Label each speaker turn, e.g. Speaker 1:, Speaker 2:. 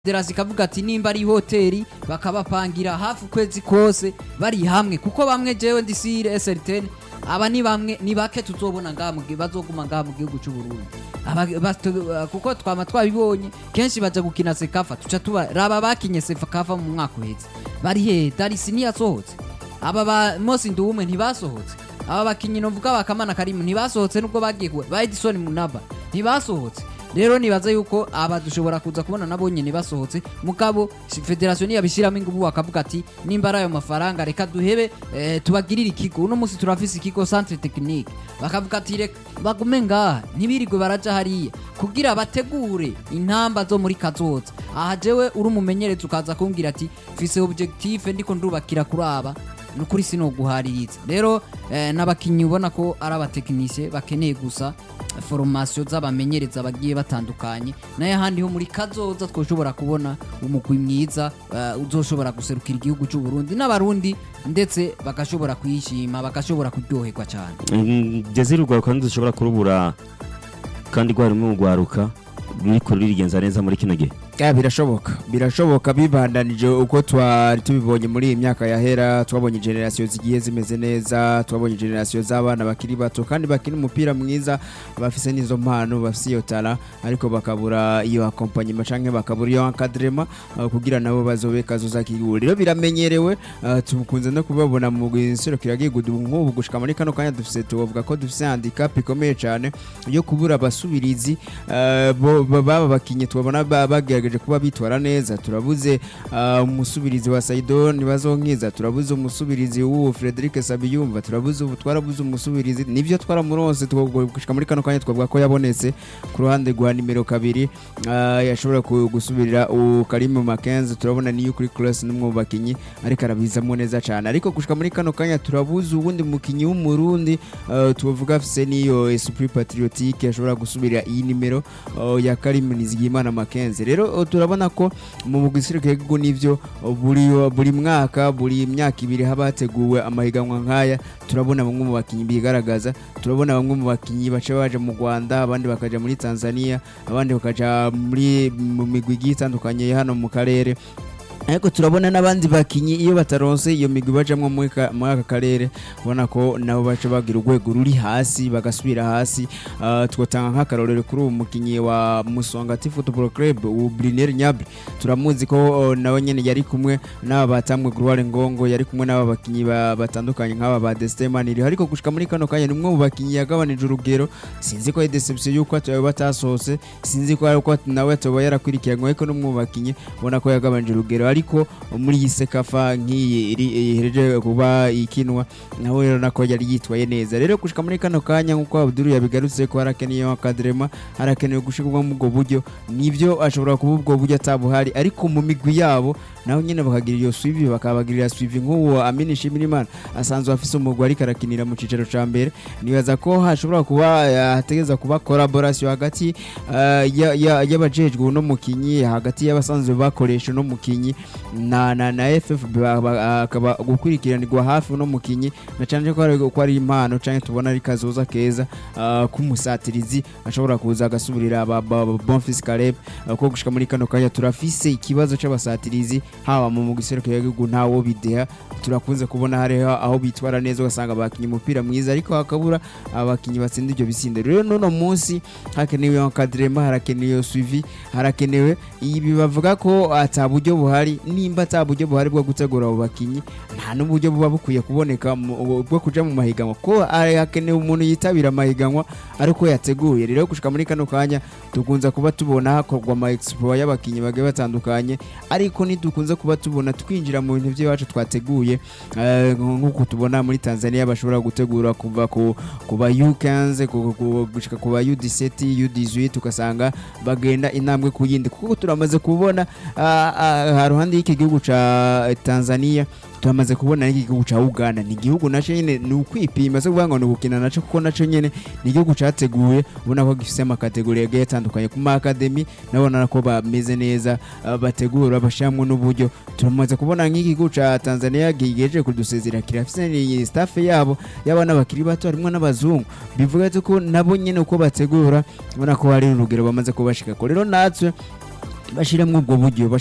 Speaker 1: federasi ikavuga ati nimba ari hoteli bakabapangira hafi ukwezi kose bari hamwe kuko bamwe jewe ndi sire SRTN aba ni bamwe ni bake tuzobona ngaha mu gihe bazoguma ngaha mu gihugu cy'u Burundi Aba- bato- kuko twama twabibonye kenshi baja gukina sekafa tuca tuba raba bakinye sekafa mu mwaka uheze bari he darisi ntiyasohotse aba ba Mose Nduwumwe ntibasohotse aba bakinyi novuga bakamana karimu ntibasohotse nubwo bagiye kuba ba Edison Munaba ntibasohotse rero nibaza yuko aba dushobora kuza kubona nabo nyene basohotse mugabo si- federation niyabishiramo ingufu bakavuga ati nimba ari ayo mafaranga reka duhebe eh, tubagirire ikigo uno munsi turafise ikigo centre technique bakavuga ati reka bagume ngaha ntibirirwe baraja hariya kugira bategure intamba zo muri kazoza aha jewe uri umumenyereza ukaza kumbwira ati mfise objectif ndiko ndubakira kuri aba nukuri sinoguhaririza rero eh, n'abakinyi ubona ko ari abatekinisiye bakeneye gusa formation z'abamenyereza bagiye batandukanye naye ahandi ho muri kazoza twoshobora kubona umugwi mwiza eh, uzoshobora guserukira igihugu cy'u Burundi n'abarundi ndetse bagashobora kuyishima bagashobora kuryoherwa cyane
Speaker 2: ngeze urwaruka ntidushobora kurubura kandi rwarimo urwaruka ruriko rurigenza neza muri kino gihe
Speaker 3: Ya, birashoboka birashoboka bibandanije uko twari tubibonye muri iyi myaka yahera twabonye generasiyo zigiye zimeze neza twabonye generasiyo z'abana bakiri bato kandi bakina umupira mwiza bafise n'izo mpano bafise iyo tara ariko bakabura iyo akompanyema canke bakabura iyo encadrement uh, kugira nabo bazobe kazoza k'igihugu rero biramenyerewe uh, tukunze no kubabona mu giserukiragihugu nk'ubu gushika muri kano kanya dufise tubavuga ko dufise handicap ikomeye cane yo kubura abasubirizi uh, bo- bo- baba bakinyi tubabona ba- bagerageje kuba bitwara neza turabuze uh, umusubirizi wa Saido ntibazonkiza turabuze umusubirizi w'uwo Frederic Sabiyumva turabuze ubu twarabuze umusubirizi nivyo twaramuronse twavuga gushika muri kano kanya twavuga ko yabonetse ku ruhande rwa nimero kabiri uh, yashobora ku- gusubirira u Karim Makenzi turabona niyo kuri class n'umwe mu bakinyi ariko arabizamo neza cyane ariko gushika muri kano kanya turabuze uwundi mukinyi w'umurundi uh, tuvuga afise niyo esprit patriotique ashobora gusubirira iyi nimero uh, ya Karim Nizigimana Makenzi rero uh, turabona ko mu gisirikare gihugu nivyo uh, buri buri mwaka buri myaka ibiri haba hateguwe amahiganwa nkaya turabona bamwe mu bakinyi bigaragaza turabona bamwe mu bakinyi baca baje mu Rwanda abandi bakaja muri Tanzania abandi bakaja muri mu migwi igiye itandukanye hano mu karere ariko turabona n'abandi bakinyi iyo bataronse iyo migwi bajamwo muri ka- muri aka karere ubona ko nabo baca bagira urwego ruri hasi bagasubira hasi uh, twotanga nk'akarorero kuri uwo mukinyi wa Musongati Football Club ubu Brunel Nyabri turamuzi ko uh, nawe nyene yari kumwe n'aba batamwe Gloire Ngongo yari kumwe n'aba bakinyi ba- batandukanye nk'aba ba Destin Maniri ariko gushika muri kano kanya ni umwe mu bakinyi yagabanije urugero sinzi ko ari deception yuko atawe batasohotse sinzi ko ari ko nawe atoba yarakurikiranywe ariko n'umwe mu bakinyi ubona ko yagabanije urugero ariko muri iyi sekafa nk'iyi iri- ihereje kuba ikinwa nawe rero nako yari yitwaye neza rero gushika muri kano kanya nk'uko Abdul yabigarutse ko harakeneye akadrema harakenewe gushirwa mu ubwo buryo nivyo ashobora kuba ubwo buryo atabuhari ariko mu migwi yabo naho nyene bakagira iyo suivi bakabagirira suivi nk'uwo Amini Shimirimana asanzwe afise umugwi ariko arakinira mu cicaro ca mbere nibaza ko hashobora kuba eh, hategeza kuba collaboration hagati eh, ya- ya- y'abajejwe uno mukinyi hagati y'abasanzwe bakoresha uno mukinyi na na na FFB ba- ba- akaba gukurikiranirwa hafi uno mukinyi na cyane ko ari ko ari impano canke tubona ari kazoza keza uh, k'umusatirizi ashobora kuza agasubirira aba ba- ba- Bonfils Caleb uh, ko gushika muri kano kanya turafise ikibazo c'abasatirizi haba mu mugiseruko y'igihugu ntawo bideha turakunze kubona hariho aho bitwara neza ugasanga bakinye umupira mwiza ariko hakabura abakinyi batsinda ibyo bisindo rero n'uno munsi hakenewe encadrement harakenewe suivi harakenewe ibi bavuga ko ata buryo buhari nimba ata buryo buhari bwo gutegura abo bakinyi nta n'uburyo buba bukwiye kuboneka mu- bwo kuja mu mahiganwa ko ari- hakenewe umuntu yitabira amahiganwa ariko yateguye rero gushika muri kano kanya dukunze kuba tubona hakorwa ama expo y'abakinyi bagiye batandukanye ariko ntidukunze kuba tubona twinjira mu bintu by'iwacu twateguye eh, nk'uko tubona muri Tanzania bashobora gutegura kuva ku ku ba U15 ku- ku- gushika ku ba U17 U18 ugasanga bagenda intambwe ku yindi kuko turamaze kubona ah, ah, haruhande y'iki gihugu ca Tanzania turamaze kubona n'iki gihugu ca Uganda ni igihugu naco nyene ni ukwipima so kuvuga ngo ni ugukina naco kuko naco nyene ni igihugu categuye ubona ko gifise amakategori yagiye atandukanye ku ma academy nabona ko bameze neza ah, bategura bashiramwo n'uburyo turamaze kubona nk'iki gihugu ca Tanzania gigejeje kudusezera kirafise ni staff yabo y'abana bakiri bato harimo n'abazungu bivuga ko nabo nyene uko bategura ubona ko hari urugero bamaze kubashika ko rero natwe bashiremo ubwo buryo